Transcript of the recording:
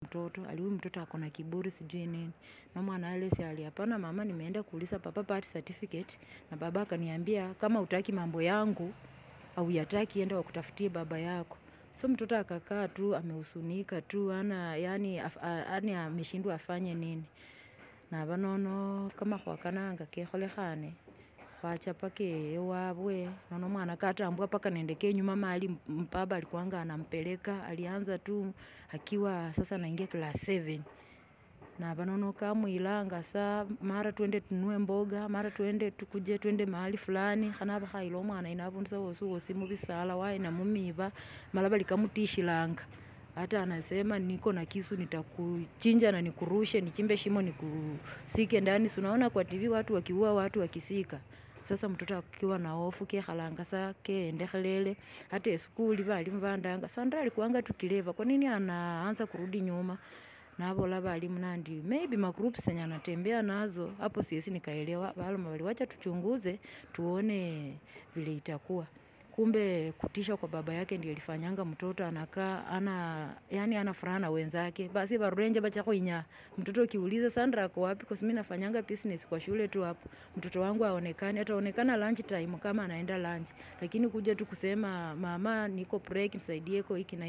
mtoto ali huyu mtoto ako na kiburi sijui nini mama analesi ali hapana mama nimeenda kuuliza papa birth certificate na baba akaniambia kama utaki mambo yangu au yataki enda wakutafutie baba yako so mtoto akakaa tu amehusunika tu ana yani, af, a, yani ameshindwa afanye nini na banono kama khwakananga kekholekhane khwacha paka ewabwe nono mwana katambua paka nende kenyuma mali baba alikuanga anampeleka alianza tu akiwa sasa naingia class 7 na banono kamwilanga sa mara twende tunue mboga mara twende tukuje twende mahali fulani khanaba khayila omwana ino abundu sa wosi wosi mubisala waina mumiba mala bali kamutishilanga hata anasema niko na kisu nitakuchinja na nikurushe nichimbe shimo nikusike ndani sunaona kwa tv watu wakiua watu wakisika sasa mtoto akiwa na hofu kekhalanga sa keendekhelele hata eskuli balimu bandanga sandra alikuanga tukileva kwa nini anaanza kurudi nyuma nabola balimu nandi maybe magroups zenye anatembea nazo hapo siesi nikaelewa baloma bali wacha tuchunguze tuone vile itakuwa kumbe kutisha kwa baba yake ndio ilifanyanga mtoto anakaa ana yani ana furaha na wenzake basi barurenje bacha kuinya mtoto ukiuliza Sandra ako wapi kwa mimi nafanyanga business kwa shule tu hapo mtoto wangu aonekane ataonekana lunch time kama anaenda lunch lakini kuja tu kusema mama niko break nisaidie ko hiki na